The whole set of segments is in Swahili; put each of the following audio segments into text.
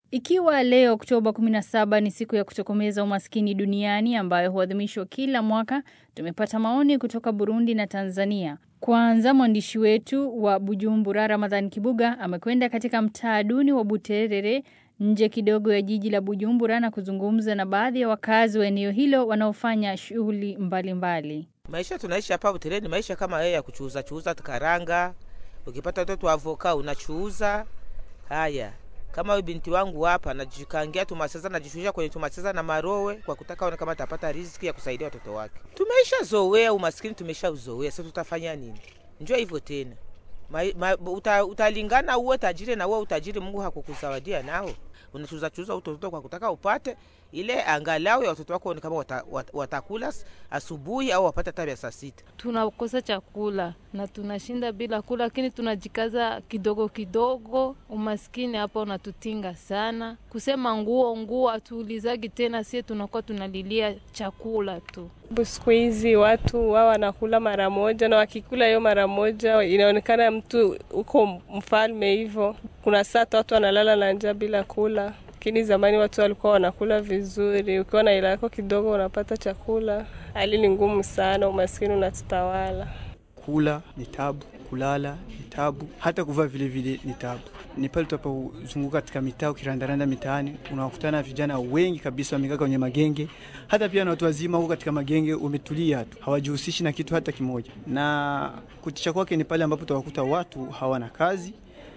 Ikiwa leo Oktoba 17 ni siku ya kutokomeza umaskini duniani ambayo huadhimishwa kila mwaka, tumepata maoni kutoka Burundi na Tanzania. Kwanza mwandishi wetu wa Bujumbura Ramadhan Kibuga amekwenda katika mtaa duni wa Buterere nje kidogo ya jiji la Bujumbura na kuzungumza na baadhi ya wakazi wa eneo hilo wanaofanya shughuli mbalimbali. Maisha tunaishi hapa Buterere ni maisha kama yeye ya kuchuuza chuuza karanga. Ukipata watoto wa avoka unachuuza. Haya, kama huyu binti wangu hapa najikangia tumaseza najishusha kwenye tumaseza na marowe kwa kutaka ona kama atapata riziki ya kusaidia watoto wake. Tumeisha zoea umaskini, tumesha uzoea. Sasa tutafanya nini? Njoo hivyo tena. Ma, ma, uta, utalingana uwe tajiri na uwe utajiri Mungu hakukuzawadia nao. Unachuza chuza utoto kwa kutaka upate ile angalau ya watoto wako ni kama wata, wat, watakula asubuhi au wapate hata saa sita. Tunakosa chakula na tunashinda bila kula, lakini tunajikaza kidogo kidogo. Umaskini hapa unatutinga sana. Kusema nguo nguo, hatuulizagi tena, sie tunakuwa tunalilia chakula tu. Siku hizi watu wao wanakula mara moja, na wakikula hiyo mara moja inaonekana mtu uko mfalme hivyo. Kuna saa watu wanalala na njaa bila kula lakini zamani watu walikuwa wanakula vizuri. Ukiwa na hela yako kidogo unapata chakula. Hali ni ngumu sana, umaskini unatutawala. Kula ni tabu, kulala ni tabu, hata kuvaa vile vile ni tabu. Ni pale tunapozunguka katika mitaa, ukirandaranda mitaani, unawakutana vijana wengi kabisa wamekaa kwenye magenge, hata pia na watu wazima huko katika magenge, umetulia tu, hawajihusishi na kitu hata kimoja. Na kutisha kwake ni pale ambapo utawakuta watu hawana kazi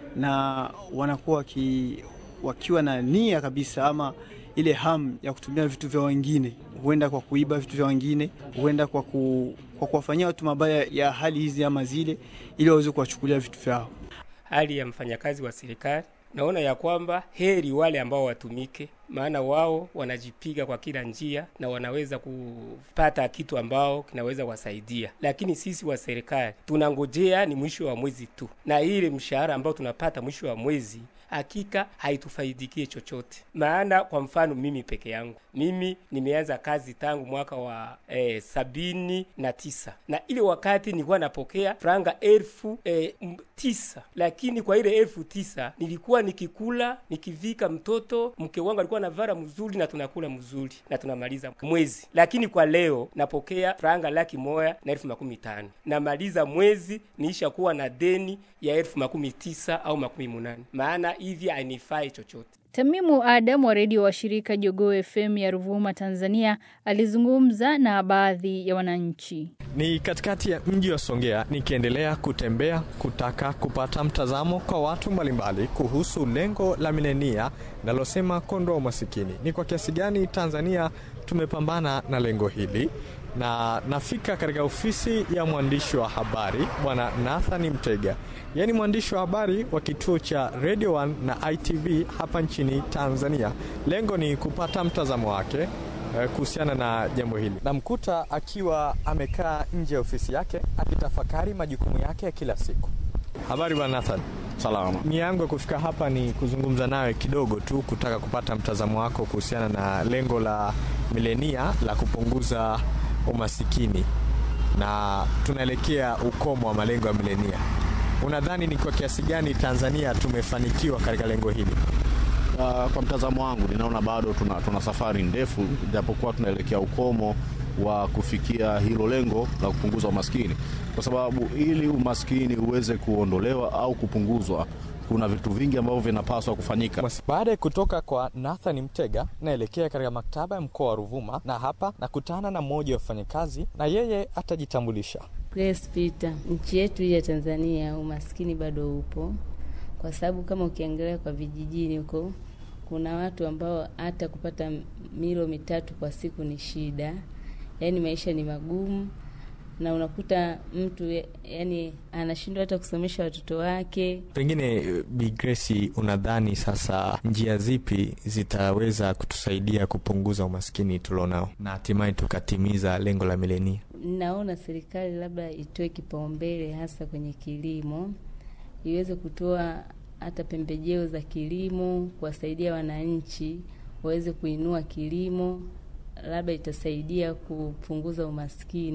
na wanakuwa waki wakiwa na nia kabisa ama ile hamu ya kutumia vitu vya wengine, huenda kwa kuiba vitu vya wengine, huenda kwa, ku, kwa kuwafanyia watu mabaya ya hali hizi ama zile, ili waweze kuwachukulia vitu vyao. Hali ya mfanyakazi wa serikali, naona ya kwamba heri wale ambao watumike, maana wao wanajipiga kwa kila njia na wanaweza kupata kitu ambao kinaweza wasaidia, lakini sisi wa serikali tunangojea ni mwisho wa mwezi tu, na ile mshahara ambao tunapata mwisho wa mwezi hakika haitufaidikie chochote. Maana kwa mfano mimi peke yangu, mimi nimeanza kazi tangu mwaka wa eh, sabini na tisa na ile wakati nilikuwa napokea franga elfu eh, tisa lakini kwa ile elfu tisa nilikuwa nikikula nikivika mtoto, mke wangu alikuwa navara mzuri na tunakula mzuri na tunamaliza mwezi, lakini kwa leo napokea franga laki moja na elfu makumi tano namaliza mwezi niisha kuwa na deni ya elfu makumi tisa au makumi munane maana hivi hainifai chochote. Tamimu Adam wa redio wa shirika Jogoo FM ya Ruvuma, Tanzania, alizungumza na baadhi ya wananchi. Ni katikati ya mji wa Songea, nikiendelea kutembea kutaka kupata mtazamo kwa watu mbalimbali kuhusu lengo la milenia linalosema kuondoa umasikini. Ni kwa kiasi gani Tanzania tumepambana na lengo hili na nafika katika ofisi ya mwandishi wa habari bwana Nathan Mtega, yeye ni mwandishi wa habari wa kituo cha Radio 1 na ITV hapa nchini Tanzania. Lengo ni kupata mtazamo wake eh, kuhusiana na jambo hili. Namkuta akiwa amekaa nje ya ofisi yake akitafakari majukumu yake ya kila siku. Habari bwana Nathan. Salama. Nia yangu ya kufika hapa ni kuzungumza nawe kidogo tu, kutaka kupata mtazamo wako kuhusiana na lengo la milenia la kupunguza umasikini na tunaelekea ukomo wa malengo ya milenia. Unadhani ni kwa kiasi gani Tanzania tumefanikiwa katika lengo hili? Uh, kwa mtazamo wangu ninaona bado tuna, tuna safari ndefu, japokuwa tunaelekea ukomo wa kufikia hilo lengo la kupunguza umaskini, kwa sababu ili umaskini uweze kuondolewa au kupunguzwa kuna vitu vingi ambavyo vinapaswa kufanyika. Baada ya kutoka kwa Nathan Mtega, naelekea katika maktaba ya mkoa wa Ruvuma, na hapa nakutana na mmoja wa wafanyakazi, na yeye atajitambulisha. Grace Peter. Nchi yetu hii ya Tanzania umaskini bado upo, kwa sababu kama ukiangalia kwa vijijini huko kuna watu ambao hata kupata milo mitatu kwa siku ni shida, yaani maisha ni magumu na unakuta mtu yani anashindwa hata kusomesha watoto wake. Pengine Bi Grace, unadhani sasa njia zipi zitaweza kutusaidia kupunguza umaskini tulionao na hatimaye tukatimiza lengo la milenia? Naona serikali labda itoe kipaumbele hasa kwenye kilimo, iweze kutoa hata pembejeo za kilimo kuwasaidia wananchi waweze kuinua kilimo, labda itasaidia kupunguza umaskini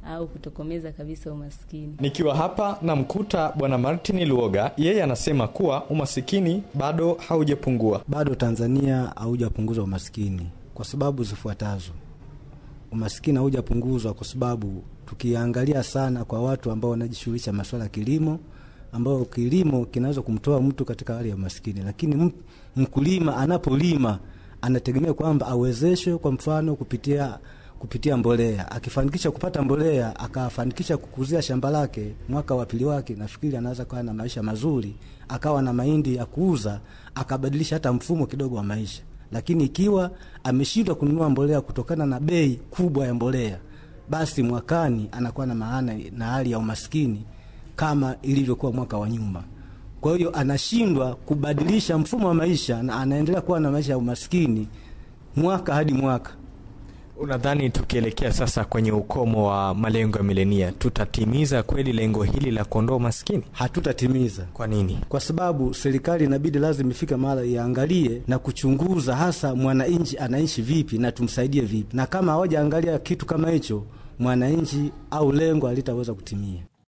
au kutokomeza kabisa umaskini. Nikiwa hapa namkuta Bwana Martin Luoga, yeye anasema kuwa umasikini bado haujapungua. Bado Tanzania haujapunguza umaskini kwa sababu zifuatazo. Umaskini haujapunguzwa kwa sababu tukiangalia sana kwa watu ambao wanajishughulisha masuala ya kilimo, ambao kilimo kinaweza kumtoa mtu katika hali ya umaskini, lakini mkulima anapolima anategemea kwamba awezeshwe, kwa mfano kupitia kupitia mbolea. Akifanikisha kupata mbolea, akafanikisha kukuzia shamba lake, mwaka wa pili wake, nafikiri anaweza kuwa na maisha mazuri, akawa na mahindi ya kuuza, akabadilisha hata mfumo kidogo wa maisha. Lakini ikiwa ameshindwa kununua mbolea kutokana na bei kubwa ya mbolea, basi mwakani anakuwa na maana na hali ya umaskini kama ilivyokuwa mwaka wa nyuma. Kwa hiyo anashindwa kubadilisha mfumo wa maisha na anaendelea kuwa na maisha ya umaskini mwaka hadi mwaka. Unadhani tukielekea sasa kwenye ukomo wa malengo ya milenia tutatimiza kweli lengo hili la kuondoa umaskini? Hatutatimiza. Kwa nini? Kwa sababu serikali inabidi lazima ifike mahali iangalie na kuchunguza hasa mwananchi anaishi vipi na tumsaidie vipi, na kama hawajaangalia kitu kama hicho, mwananchi au lengo halitaweza kutimia.